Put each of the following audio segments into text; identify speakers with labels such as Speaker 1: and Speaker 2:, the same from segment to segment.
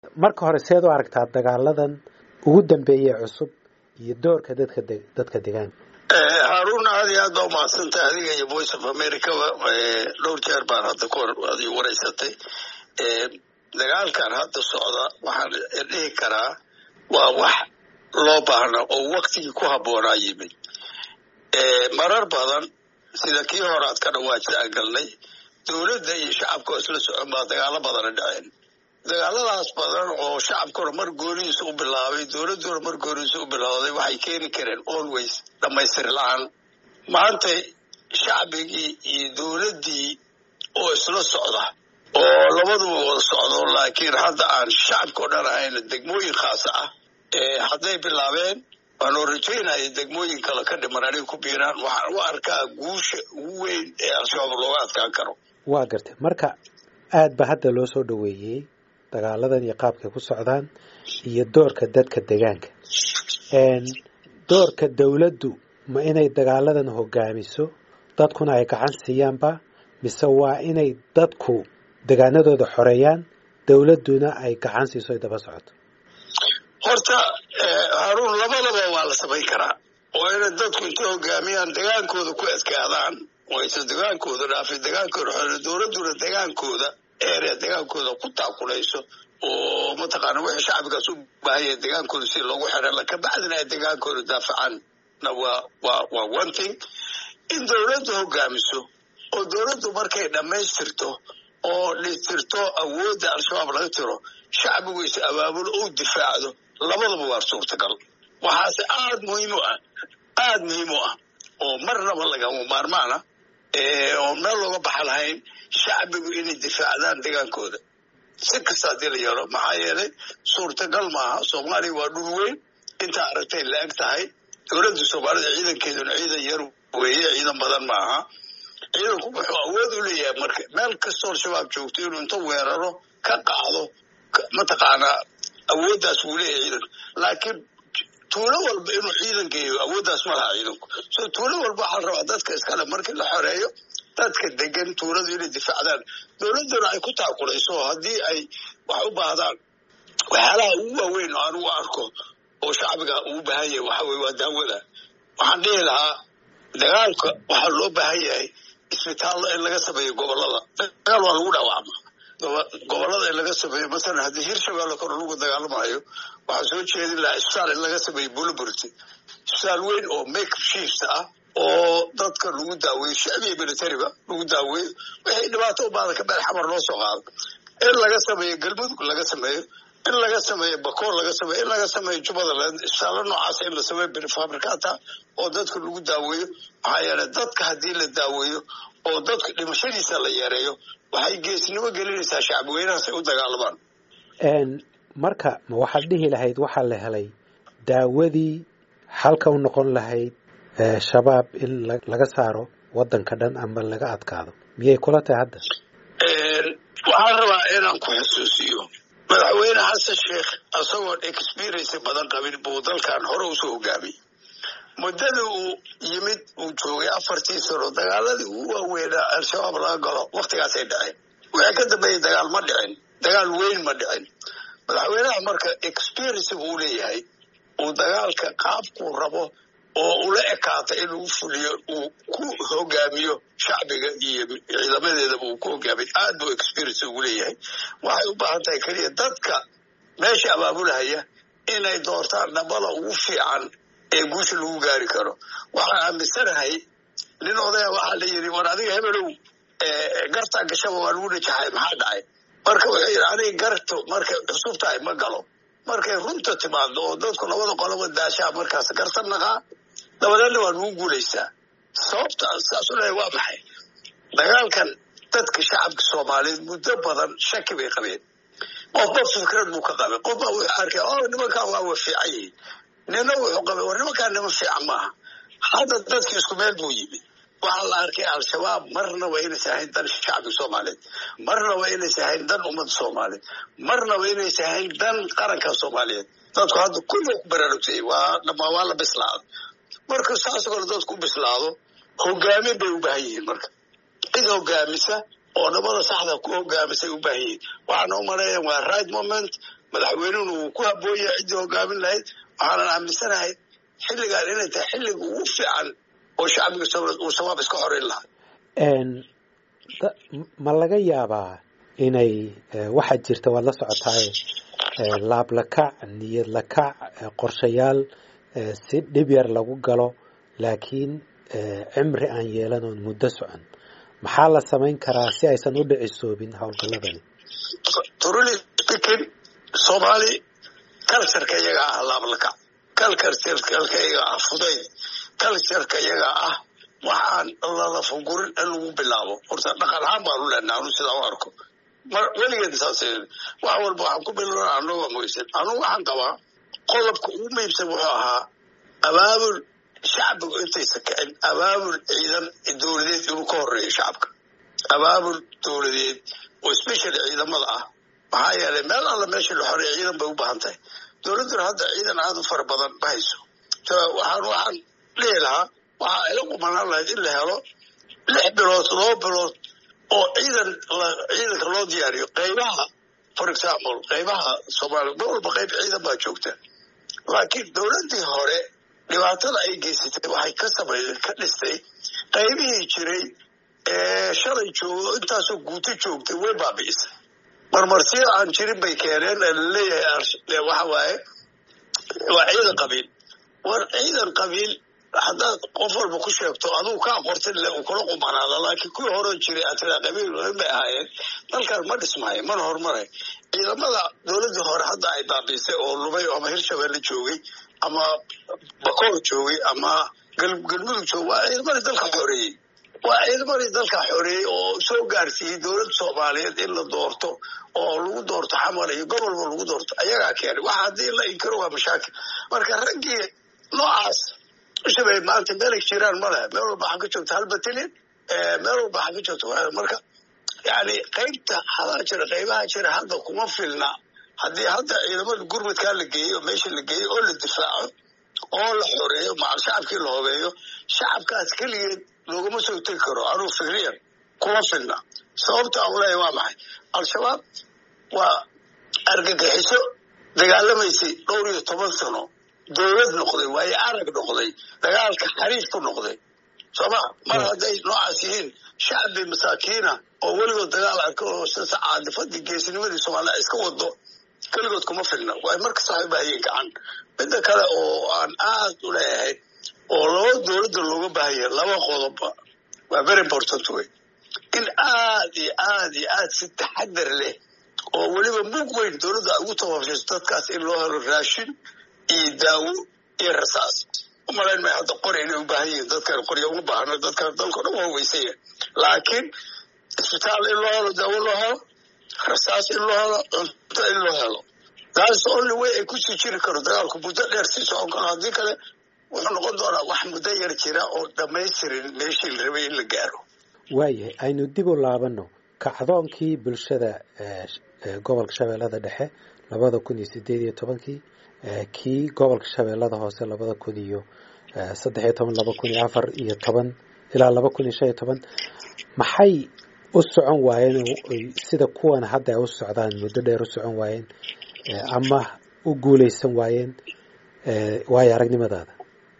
Speaker 1: marka hore seed u aragtaa dagaaladan ugu dambeeyey cusub iyo doorka dadka dadka deegaanka
Speaker 2: haarun aad iyo aad baa umahadsantahay adiga iyo voice of americaba dhowr jeer baan hadda kahor ad wareysatay dagaalkan hadda socda waxaan dhihi karaa waa wax loo baahna oo waktigii ku habboonaa yimid marar badan sida kii hore aad ka dhawaajisa aan galnay dowladda iyo shacabka oo isla socon baa dagaalo badana dhaceen dagaaladaas badan oo shacabkuna mar goonihiisa u bilaabay dowladduna mar goonihiisa u bilowday waxay keeni kareen always dhammaystir la-aan maanta shacbigii iyo dowladdii oo isla socda oo labaduba wada socdo laakiin hadda aan shacabka o dhan ahayn degmooyin khaasa ah hadday bilaabeen waanoo rajaynaya degmooyin kale ka dhiman anay ku biiraan waxaan u arkaa guusha ugu weyn ee al-shabaab looga adkaan karo
Speaker 1: waa gartay marka aad ba hadda loo soo dhoweeyey dagaaladan iyo qaabkay ku socdaan iyo doorka dadka deegaanka doorka dowladdu ma inay dagaaladan hogaamiso dadkuna ay gacan siiyaanba mise waa inay dadku degaanadooda xoreeyaan dowladduna ay gacan siiso ay daba socoto
Speaker 2: horta haruun labadaba waa la samayn karaa oo inay dadku intay hogaamiyaan degaankooda ku adkaadaan oo aysan degaankooda dhaafin degaankooda xore dowladduna degaankooda erea degaankooda ku taakulayso oo mataqaana wixii shacbigaas u baahanya degaankooda si loogu xera kabacdina ay degaankooda daafacaanna waa waa waa one thing in dowladdu hogaamiso oo dowladdu markay dhammaystirto oo dhistirto awoodda al-shabaab laga tiro shacbigu is abaabulo ou difaacdo labadaba waa suurtagal waxaase aada muhiim u ah aada muhiim u ah oo marnaba lagama maarmaana oo meel looga baxa lahayn shacbigu inay difaacdaan degaankooda si kasta haddii la yeelo maxaa yeelay suurtagal maaha soomaaliya waa dhul weyn intaa aragtay la eg tahay dowladda soomaalida ciidankeeduna ciidan yar weeye ciidan badan maaha ciidanku wuxuu awood u leeyahay marka meel kastoo al-shabaab joogto inuu inta weeraro ka qaado mataqaanaa awooddaas wuu leeyahay ciidanku laakiin tuulo walba inuu ciidan geeyo awooddaas ma laha ciidanku so tuulo walba waxaa la rabaa dadka iskale markii la xoreeyo dadka degan tuuladu inay difaacdaan dowladduna ay ku taakulayso haddii ay wax u baahdaan waxyaalaha ugu waaweyn oo aan ugu arko oo shacbiga ugu baahan yahay waxa weye waa daawada waxaan dhihi lahaa dagaalka waxaa loo baahan yahay isbitaallo in laga sameeyo gobolada dagaal waa lagu dhaawacma gobolada in laga sameeyo masalan haddii hirshabeelle kor lagu dagaalamayo waxaan soo jeedin lahaa isbitaal in laga sameeyo bulaburti isbitaal weyn oo make shiifs ah oo dadka lagu daaweeyo shacbiga militariga lagu daaweeyo wixii dhibaato u baada ka meel xamar loo soo qaado in laga sameeyo galmudug laga sameeyo in laga sameeyo bakoor laga sameeyo in laga sameeyo jubbaland isbitaallo noocaas in la sameeyo fabrikata oo dadka lagu daaweeyo maxaa yeelay dadka haddii la daaweeyo oo dadka dhimashadiisa la yareeyo waxay geesnimo gelinaysaa shacbi weynahaas ay u dagaalamaan
Speaker 1: marka ma waxaad dhihi lahayd waxaa la helay daawadii xalka u noqon lahayd shabaab in laga saaro waddanka dhan ama laga adkaado miyay kula tahay hadda
Speaker 2: waxaan rabaa inaan ku xusuusiyo madaxweyne xasan sheekh isagoon experiency badan qabin buu dalkan hore usoo hogaamiyey muddadii uu yimid uu joogay afartii sano dagaaladii ugu waaweynaa al-shabaab laga galo wakhtigaasay dhaceen wixii ka dambeeyey dagaal ma dhicin dagaal weyn ma dhicin madaxweynaha marka experiency buu leeyahay uu dagaalka qaabkuu rabo oo ula ekaata inuu fuliyo uu ku hogaamiyo shacbiga iyo ciidamadeedaba uu ku hogaamiyo aad buu experience ugu leeyahay waxay u baahan tahay keliya dadka meesha abaabulahaya inay doortaan dhabada ugu fiican ee guusha lagu gaari karo waxaan aaminsanahay nin odaya waxaa la yidhi war adiga hebelow gartaa gashaba waa lagu najaxay maxaa dhacay marka wuxuu yidhi aniga garto markay cusub tahay ma galo markay runta timaado oo dadku labada qoloba daashaa markaas garta naqaa dabadeedna waa lagu guulaysaa sababta saasu leeyahay waa maxay dagaalkan dadka shacabka soomaaliyeed muddo badan shaki bay qabeen qofba fikrad buu ka qabay qofba wuxuu arkay o nimankan waa wa fiican yihiin nina wuxuu qabay war nimankaan niman fiican maaha hadda dadki isku meel buu yimid waxaa la arkay al-shabaab marnaba inaysa ahayn dan shacbiga soomaaliyeed marnaba inaysa ahayn dan ummadda soomaaliyeed marnaba inaysa ahayn dan qaranka soomaaliyeed dadku hadda kulliga ku baraarugtay waa dhamaa waa la bislaado marka saas kale dadku u bislaado hogaamin bay u baahan yihiin marka cid hogaamisa oo nabada saxda ku hogaamisay u baahan yihiin waxaana u maleeya waa right moment madaxweynuhuna wuu ku habboon yahay ciddii hogaamin lahayd waxaanan aaminsanahay xilligan inay tahay xilliga ugu fiican oo shacbiga soomaaliyeed uu shabaab iska xoreyn lahaa
Speaker 1: ma laga yaabaa inay waxaa jirta waad la socotaaye laablakac niyad lakac qorshayaal si dhib yar lagu galo laakiin cimri aan yeelan oon muddo socon maxaa la samayn karaa si aysan u dhicisoobin howlgalladani
Speaker 2: truly speaking soomaali cultureka iyaga ah laablakac cultureka iyaga ah fudayd cultureka iyaga ah waxaan lalafagurin in lagu bilaabo horta dhaqan ahaan baanu leenaha anu sidaa u arko mar weligeed saas wax walba waxaan ku bilowna anagoo moysan anugu waxaan qabaa qodobka ugu muhiimsan wuxuu ahaa abaabul shacbigu intaysa kicin abaabul ciidan dowladeed inuu ka horeeyo shacabka abaabul dowladeed oo special ciidamada ah maxaa yeelay meel alla meesha la xoreeya ciidan bay u baahan tahay dowladduna hadda ciidan aada u fara badan ma hayso waxaan waxaan dhihi lahaa waxaa ila qumanaan lahayd in la helo lix bilood laba bilood oo ciidan ciidanka loo diyaariyo qaybaha for example qaybaha soomaaliya ma walba qayb ciidan baa joogta laakiin dowladdii hore dhibaatada ay geysatay waxay ka samay ka dhistay qaybihii jiray ee shalay joogo intaasoo guuto joogtay way baabi'isay marmarsiyo aan jirin bay keeneen laleeyahay waxa waaye waa ciidan qabiil war ciidan qabiil haddaad qof walba ku sheegto adugu kaa qortin le uu kula qumanaada laakiin kuwii horan jiray aad tiraa qabiil weyn bay ahaayeen dalkan ma dhismaayo mana horumaray ciidamada dowladdii hore hadda ay baabiisay oo lumay ama hirshabeelle joogay ama bakoor joogay ama galmudug joogay waa ciidamadii dalka xoreeyey waa ciidamadii dalka xoreeyey oo soo gaarsiiyey dowladda soomaaliyeed in la doorto oo lagu doorto xamar iyo gobolba lagu doorto ayagaa keenay waxa haddii la inkiro waa mashaakil marka raggii noocaas ushabay maanta meelay jiraan ma lehe meel walba waxaa ka joogta hal batalyan meel walba waxaa ka joogta marka yani qaybta hadaa jira qaybaha jira hadda kuma filna haddii hadda ciidamada gurmadkaa la geeyey oo meesha la geeyey oo la difaaco oo la xoreeyo macal shacabkii la hobeeyo shacabkaas keligeed loogama soo tegi karo anuu fikriyan kuma filna sababta aan leeyahay waa maxay al-shabaab waa argagixiso dagaalamaysay dhowr iyo toban sano dowlad noqday waayo arag noqday dagaalka xariif ku noqday sooma mar hadday noocaas yihiin shacbi masaakiina oo weligood dagaal arka oo sisa caadifadii geesinimadii soomaaliya iska wado keligood kuma filna waay markasta waxay ubaahayeen gacan midda kale oo aan aad u leeyahay oo laba dowladda looga baahaya laba qodobba waa very important wey in aad iyo aad iyo aad si taxadar leh oo weliba mug weyn dowladda ugu tababshiso dadkaas in loo helo raashin iyo daawo iyo rasaas umalayn may hadda qori inay u baahan yihiin dadkan qorya uma baahno dadkan dalka dhan waa weysaya laakiin isbitaal in loo helo daawo loo helo rasaas in loo helo cunto in loo helo taas only way ay kusii jiri karo dagaalku muddo dheer sii socon karo haddii kale wuxuu noqon doonaa wax muddo yar jira oo dhamaystirin meeshii la rabay in la gaaro
Speaker 1: waayahay aynu dib u laabano kacdoonkii bulshada gobolka shabeellada dhexe labada kun iyo sideed iyo tobankii kii gobolka shabeellada hoose labada kun iyo saddex iyo toban laba kun iyo afar iyo toban ilaa laba kun iyo shan iyo toban maxay u socon waayeen sida kuwan hadda ay u socdaan muddo dheer u socon waayeen ama u guuleysan waayeen waayo aragnimadaada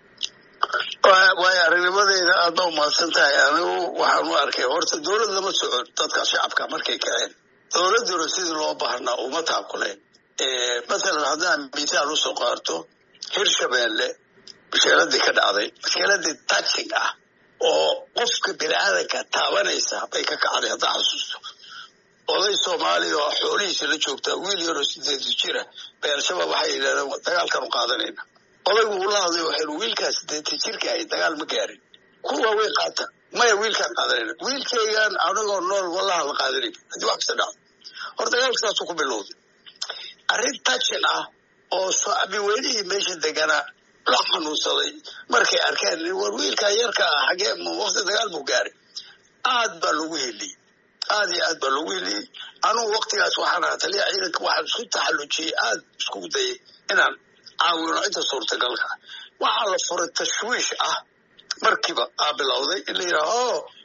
Speaker 2: waayo aragnimadeyda aadba umahadsan tahay anigu waxaan u arkay horta dowlad lama socon dadka shacabka markay kaceen dowladduna sidii loo baahnaa uma taakuleen masalan haddaan mithaal usoo qaarto hirshabeelle maskeeladii ka dhacday maskeeladii touching ah oo qofka bini aadanka taabanaysa bay ka kacday haddaa xasuusto oday soomaaliya oo xoolihiisa la joogtaa wiil yaroo sideed jira bay al-shabaab waxay yidhahdeen dagaalkanu qaadanayna odaygu ula hadlay waxaynu wiilkaas sideeta jirka ahay dagaal ma gaarin kuwa way qaata maya wiilkaan qaadanayna wiilkaygaan anigoo nool wallaha la qaadanay haddii wax kasta dhacdo hor dagaalka saasuu ku bilowday arrin tajin ah oo shacbi weynihii meesha deganaa la xanuunsaday markay arkeen war wiilkaa yarka ah xagee waqti dagaal buu gaaray aad baa loogu heliyey aad iyo aad baa loogu heliyey anugu waktigaas waxaan ahaa taliya ciidanka waxaan isku taxallujiyey aad isku dayay inaan caawino inta suurtagalka waxaa la furay tashwiish ah markiiba aa bilowday in la yidhaha o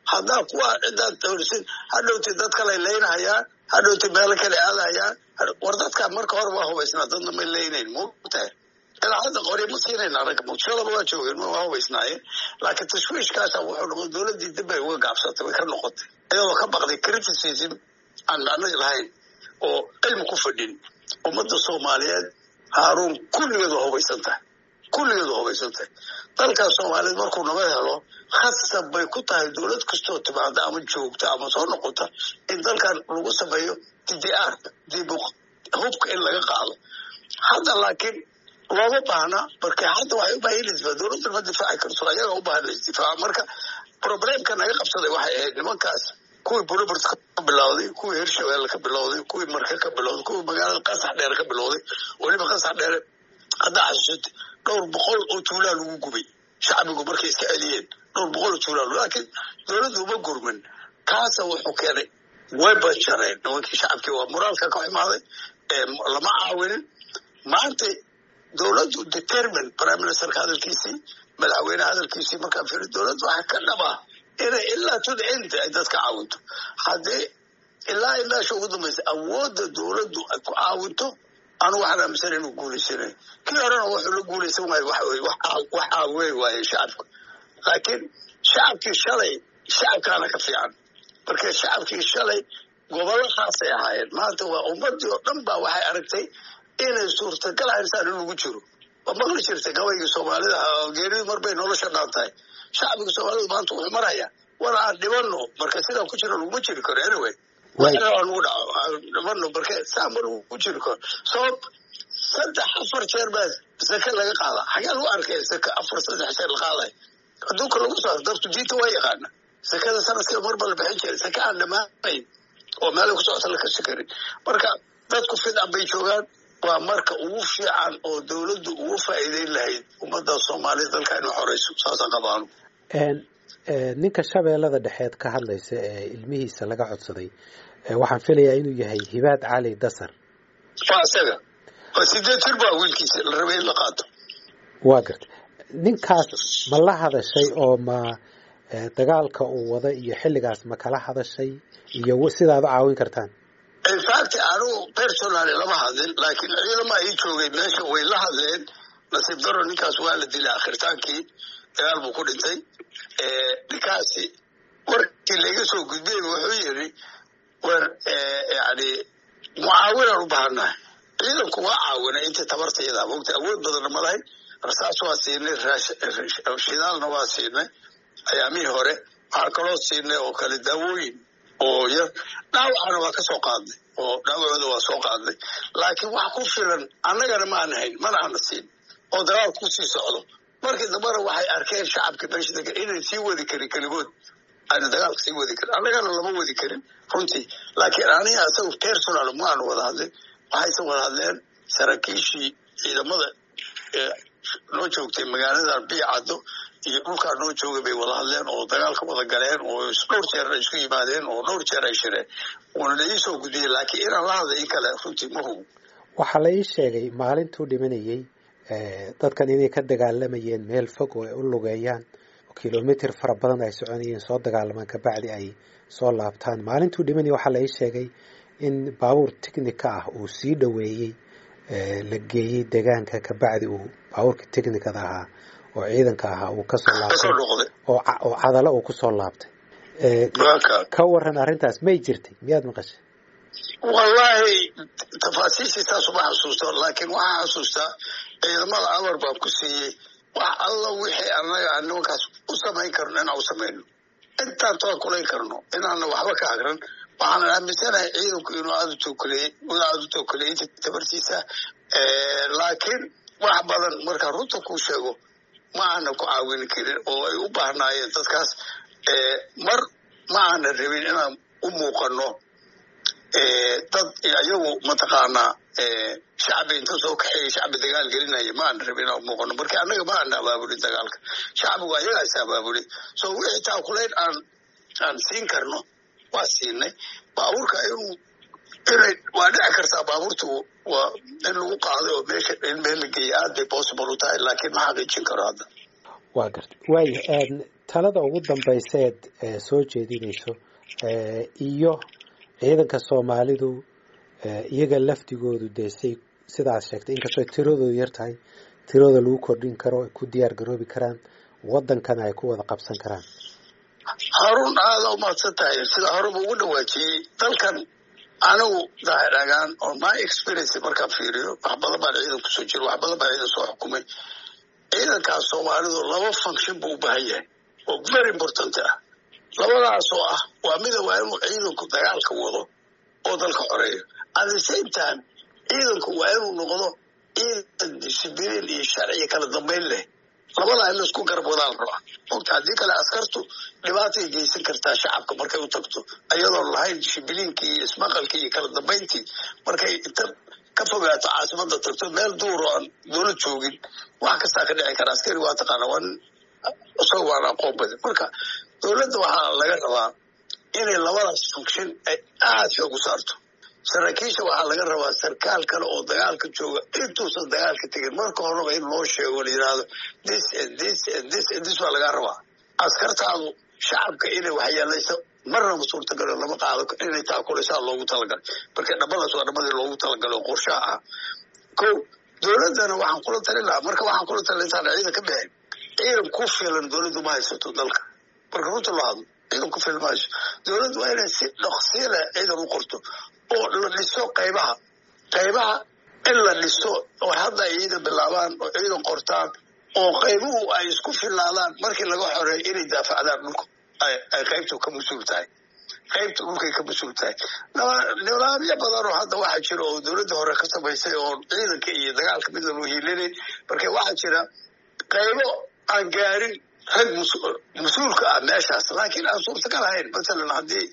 Speaker 2: haddaa kuwa ciddaad dowrisin hadhowti dad kalay leynahayaan hadhowti meelo kale aadahayaan war dadkaa marka hore waa hubaysnaa dadna may leynayn mutahay ilaa hadda qori ma siinayna rag muqdishadaba waa joogeen waa hubaysnaayeen laakiin tashwiishkaasa wuxuu noqday dowladdii dib bay uga gaabsatay way ka noqotay iyadoo ka baqday criticism aan macno lahayn oo cilmi ku fadhin ummadda soomaaliyeed haaruun kulligeed waa hubaysan tahay kulligeed waa hubaysan tahay dalkan soomaaliyeed markuu nabad helo khasab bay ku tahay dowlad kastoo timaada ama joogta ama soo noqota in dalkan lagu sameeyo ddr dib hubka in laga qaado hadda laakiin looma baahna marka hadda waxay u baahan lisdifaa dowladda ma difaaci karto ayaga u baahan laisdifaaca marka problemka naga qabsaday waxay ahayd nimankaas kuwii buribert ka bilowday kuwii hirshabelle ka bilowday kuwii marke ka bilowday kuwii magaalada qasax dheere ka bilowday weliba qasax dheere haddaa xasuusatay dhowr boqol oo tuulaa lagu gubay shacbigu markay iska celiyeen dhowr boqol oo tuulaa laakiin dowladdu uma gurman kaasa wuxuu keenay way bajareen nimankii shacabkii waa moraalka ka xumaaday lama caawinin maanta dowladdu determine prime ministerka hadalkiisii madaxweyneha hadalkiisii markaan fiiri dowladdu waxaa ka dhabaa inay ilaa to the end ay dadka caawinto haddii ilaa ay meesha ugu dambaysa awoodda dowladdu ay ku caawinto anu waxaan aaminsan inuu guulaysanayo kii horena wuxuu la guulaysan waayo waxa weye wax caawey waaye shacabka laakiin shacabkii shalay shacabkaana ka fiican marka shacabkii shalay gobollo khaasay ahaayeen maanta waa ummadii oo dhan baa waxay aragtay inay suurtagal haysaan in lagu jiro waa maqli jirtay gabaygii soomaalida geeridu marbay nolosha dhaan tahay shacbiga soomaalidu maanta wuxuu marayaa war aan dhibano marka sidaan ku jiro laguma jiri karo anyway nagu dhaco dhibano marka saa ma lagu jiri karo sabab saddex afar jeer baa sake laga qaada xagee lagu arkay sake afar saddex jeer la qaaday adduunka lagu soo dabtu diinta waa yaqaana sakada sanadkii marba la bixin jiray sake aan dhammaanayn oo meelay ku socota la kasi karin marka dadku fidan bay joogaan waa marka ugu fiican oo dowladdu ugu faa'iideyn lahayd ummadda soomaaliyed dalka inuu xoreyso saasaan qabaanu
Speaker 1: ninka shabeellada dhexeed ka hadlaysa ee ilmihiisa laga codsaday waxaan filayaa inuu yahay hibaad cali dasar
Speaker 2: waa isaga waa sideed jir baa wiilkiisa la rabay in la qaato
Speaker 1: waa garta ninkaas ma la hadashay oo ma dagaalka uu wada iyo xilligaas ma kala hadashay iyo sidaad u caawin kartaan
Speaker 2: infact anugu personally lama hadlin laakiin ciidama ii joogay meesha way la hadleen nasiib daro ninkaas waa la dilay akhritaankii dagaal buu ku dhintay ninkaasi warkii laga soo gudbiyey wuxuu yidhi war yani mucaawinaan u baahannahay ciidanku waa caawinay intii tabartayada mogta awood badanna ma lahayn rasaas waa siinay shidaalna waa siinay ayaamihii hore waxaa kaloo siinay oo kale daawooyin oo yar dhaawacana waa ka soo qaadnay oo dhaawacooda waa soo qaadnay laakiin wax ku filan annagana ma ana hayn mana ana siin oo dagaal ku sii socdo markii dambana waxay arkeen shacabka meesha degan inay sii wadi karin keligood ayna dagaalka sii wadi karin annagana lama wadi karin runtii laakiin aniga isaga personal ma aanu wada hadlin waxayse wada hadleen saraakiishii ciidamada noo joogtay magaalada biicaddo iyo dhulkaa noo joogay bay wada hadleen oo dagaalka wada galeen oo dhowr jeer ay isku yimaadeen oo dhowr jeer ay shireen wuuna la ii soo gudiyey laakiin inaan la hadlay in kale runtii ma hubo
Speaker 1: waxaa la ii sheegay maalintuu dhimanayey dadkan inay ka dagaalamayeen meel fog oo ay u lugeeyaan oo kilomitr fara badan ay soconayeen soo dagaalamaan kabacdi ay soo laabtaan maalintuu dhimanayay waxaa la ii sheegay in baabuur technica ah uu sii dhoweeyey la geeyey deegaanka kabacdi uu baabuurka technicada ahaa oo ciidanka ahaa uu kasoo laabtay oo cadalo uu kusoo laabtay ka waran arrintaas may jirtay miyaad maqashay
Speaker 2: wallaahi tafaasiishii saas uma xasuusto laakiin waxaa xasuustaa ciidamada amar baan ku siiyey wax alla wixii annaga aan nimankaas u samayn karno inaan u samayno intaan toan kulayn karno inaana waxba ka agran waxaan aaminsanahay ciidanku inuu aada u tookuleeyey inuu aada u tookuleeyey inta tabartiisa laakiin wax badan markaan runta kuu sheego ma aana ku caawin karin oo ay u baahnaayeen dadkaas mar ma aana rabin inaan u muuqano dad iyagu mataqaanaa shacbi inta soo kaxeeyay shacbi dagaal gelinaya ma aana rabin inaan u muuqano marka annaga ma aana abaabulin dagaalka shacbigu ayagaa is abaabulin so wixii taakulayn aan aan siin karno waa siinay baabuurka inuu inay waa dhici kartaa baabuurtu waa in lagu qaaday oo meesha in meel la geeyay aad bay possible u tahay laakiin ma xaqiijin karo hadda
Speaker 1: waa garta waaya talada ugu dambayseed soo jeedinayso iyo ciidanka soomaalidu iyaga lafdigoodu dee say sidaas sheegtay inkastoo tiradoodu yar tahay tiradooda lagu kordhin karo ay ku diyaar garoobi karaan waddankana ay ku wada qabsan karaan
Speaker 2: haruun aada umahadsan tahay sida horeba ugu dhawaajiyey dalkan anigu daahidhagaan oo my experience markaan fiiriyo wax badan baan ciidan kusoo jiro wax badan baan ciidan soo xukumay ciidankaas soomaalidu laba function buu u baahan yahay oo very important ah labadaas oo ah waa mida waa inuu ciidanku dagaalka wado oo dalka xoreeyo at the same time ciidanku waa inuu noqdo ciidan discibliin iyo sharciga kala dambayn leh labadaa in laisku garab wadaan rabaa ogta haddii kale askartu dhibaatay geysan kartaa shacabka markay u tagto ayadoon lahayn dishibiliinkii iyo ismaqalkii iyo kala dambayntii markay inta ka fogaato caasimada tagto meel duuro aan dowlad joogin wax kastaa ka dhici kara askari waa taqaana waa nin isaga waan aqoon badan marka dowladda waxaa laga rabaa inay labadaas function ay aada xoog u saarto saraakiisha waxaa laga rabaa sarkaal kale oo dagaalka jooga intuusan dagaalka tegin marka horeba in loo sheego la yidhaahdo this and this and this and this waa lagaa rabaa askartaadu shacabka inay waxyeelayso marnaba suurtagalo lama qaado inay taakulaysaa loogu talagalay marka dhabadaas waa dhabadii loogu talagalay oo qorshaha ah ko dowladdana waxaan kula talin lahaa marka waxaan kula talin intaan ciidan ka bixin ciidan ku filan dowladdu ma haysato dalka marka runta loo hadlo ciidan ku filan ma hayso dowladdu waa inay si dhaqsiila ciidan u qorto oo la dhiso qaybaha qaybaha in la dhiso oo hadda ay ciidan bilaabaan oo ciidan qortaan oo qaybuhu ay isku filaadaan markii laga xoreeyo inay daafacdaan dhulka ay qaybtu ka mas-uul tahay qaybta dhulkay ka mas-uul tahay nidaamyo badan oo hadda waxaa jira oo dowladda hore ka samaysay oo ciidanka iyo dagaalka mid lanu hiilinayn marka waxaa jira qaybo aan gaarin rag mas-uulka ah meeshaas laakiin aan suurtagal ahayn masalan haddii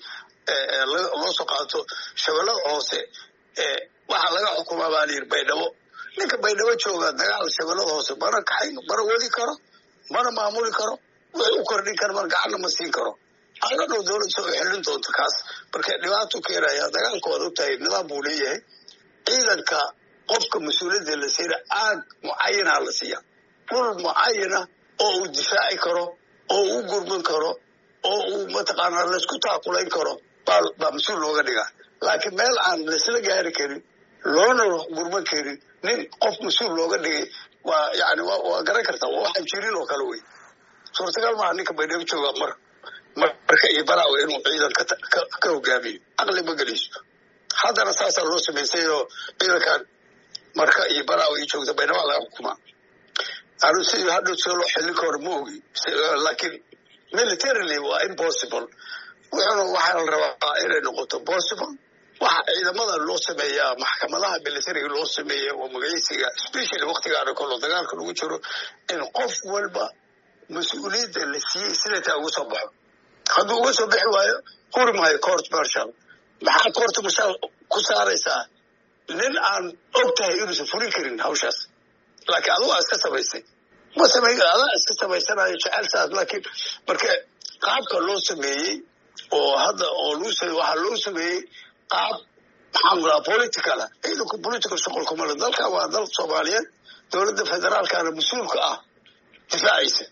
Speaker 2: loo soo qaato shabeellada hoose waxaa laga xukumaa baa layidhi baydhabo ninka baydhabo jooga dagaal shabeellada hoose mana kaxayn mana wadi karo mana maamuli karo wixii u kordhin kara mana gacanna ma siin karo ana dhow dowlad soo xelin doonto kaas marka dhibaato keenaya dagaalka waad ogtahay nidaam buu leeyahay ciidanka qofka mas-uuliyadda la siina aag mucayana la siiya dhul mucayana oo uu difaaci karo oo uu gurman karo oo uu mataqaanaa laysku taakulayn karo baa baa mas-uul looga dhigaa laakiin meel aan laysla gaari karin loona gurman karin nin qof mas-uul looga dhigay waa yani waa garan kartaa waa waxaan jirin oo kale wey suurtagal maaha ninka baydhabo jooga mar marka iyo balaawa inuu ciidan ka hogaamiyo caqli ma gelayso haddana saasaa loo samaysay oo ciidankan marka iyo balaawa iyo joogta baydhaba laga xukumaa anu si hadhow sida loo xilin karo ma ogi laakiin militarily waa impossible wuxuuna waxaa la rabaa inay noqoto possible waxa ciidamada loo sameeyaa maxkamadaha militariga loo sameeya oo magaysiga especially waktigaana kolo dagaalka lagu jiro in qof walba mas-uuliyadda la siiyey sidataa uga soo baxo hadduu uga soo bixi waayo huri maayo court marshal maxaa court marshal ku saaraysaa nin aan og tahay inuusan fulin karin hawshaas laakiin adugu aa iska samaysay ma samay adaa iska samaysanayo jecel saas laakiin marka qaabka loo sameeyey oo hadda oo luu waxaa loo sameeyey qaab maxaan ku dhaha politicala ciidanku political shuqul kuma le dalkan waa dal soomaaliyeed dowladda federaalkana mas-uulka ah difaacaysa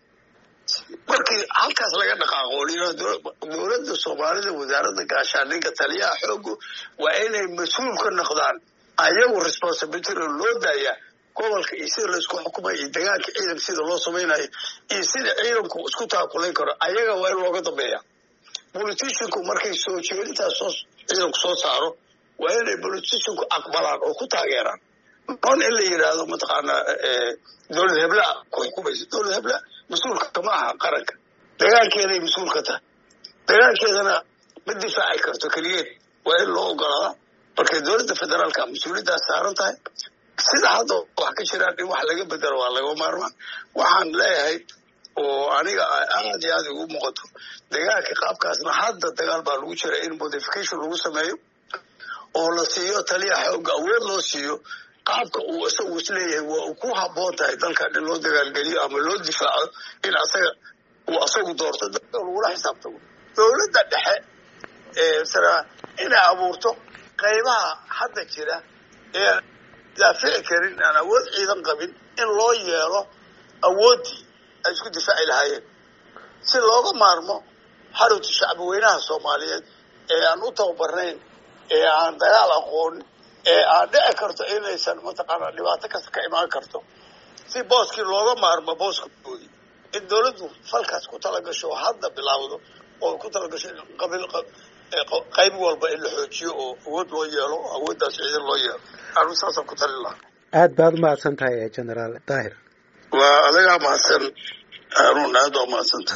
Speaker 2: markii halkaas laga dhaqaaqo o layidhahdo dowladda soomaalida wasaaradda gaashaandhigga taliyaha xoogu waa inay mas-uul ka noqdaan ayagu responsibility loo daaya gobolka iyo sida laysku xukumay iyo dagaalka ciidanka sida loo samaynayo iyo sida ciidanku isku taakulayn karo ayaga waa in looga dambeeya politicianku markay soo jeedintaas soo ciidanku soo saaro waa inay politicianku aqbalaan oo ku taageeraan on in la yidhaahdo mataqaanaa dowlad hebla ku xukumaysa dowlad hebla mas-uulka ma aha qaranka dagaalkeeday mas-uul ka tahay dagaalkeedana ma difaaci karto keligeed waa in loo ogolaadaa markay dowladda federaalka mas-uuliyaddaas saaran tahay sida hadda wax ka jiraan in wax laga bedelo waa laga maarmaan waxaan leeyahay oo aniga aad iyo aad ugu muuqato dagaalka qaabkaasna hadda dagaal baa lagu jira in modification lagu sameeyo oo la siiyo taliya xooga awood loo siiyo qaabka uu isagu isleeyahay waa uu ku haboon tahay dalkan in loo dagaalgeliyo ama loo difaaco in asaga uu asagu doorto dadka lagula xisaabtamo dowladda dhexe sara inay abuurto qaybaha hadda jira ee daafici karin aan awood ciidan qabin in loo yeelo awooddii ay isku difaaci lahaayeen si looga maarmo xarunta shacbi weynaha soomaaliyeed ee aan u tababarnayn ee aan dagaal aqoon ee aan dhici karto inaysan mataqaana dhibaato kasta ka imaan karto si booskii looga maarmo booskoodii in dawladdu falkaas ku talagasho oo hadda bilaawdo oo ku talagasho in qabiil qayb walba in la xoojiyo oo awood loo yeelo awooddaas ciidan loo yeelo anu saasaan ku talin lahaa
Speaker 1: aad baad umahadsan tahay generaal daahir
Speaker 2: waa adigaa mahadsan haruun aad waa mahadsantahay